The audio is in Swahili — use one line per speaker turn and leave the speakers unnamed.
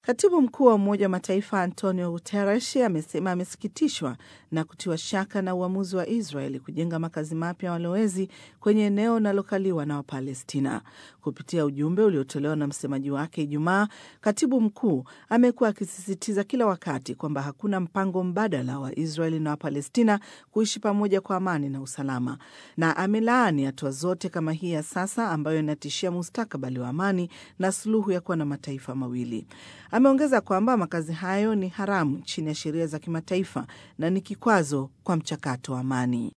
Katibu mkuu wa Umoja wa Mataifa Antonio Guterres amesema amesikitishwa na kutiwa shaka na uamuzi wa Israeli kujenga makazi mapya ya walowezi kwenye eneo linalokaliwa na Wapalestina. Kupitia ujumbe uliotolewa na msemaji wake Ijumaa, katibu mkuu amekuwa akisisitiza kila wakati kwamba hakuna mpango mbadala wa Israeli na Wapalestina kuishi pamoja kwa amani na usalama, na amelaani hatua zote kama hii ya sasa ambayo inatishia mustakabali wa amani na suluhu ya kuwa na mataifa mawili. Ameongeza kwamba makazi hayo ni haramu chini ya sheria za kimataifa na ni kikwazo kwa mchakato wa amani.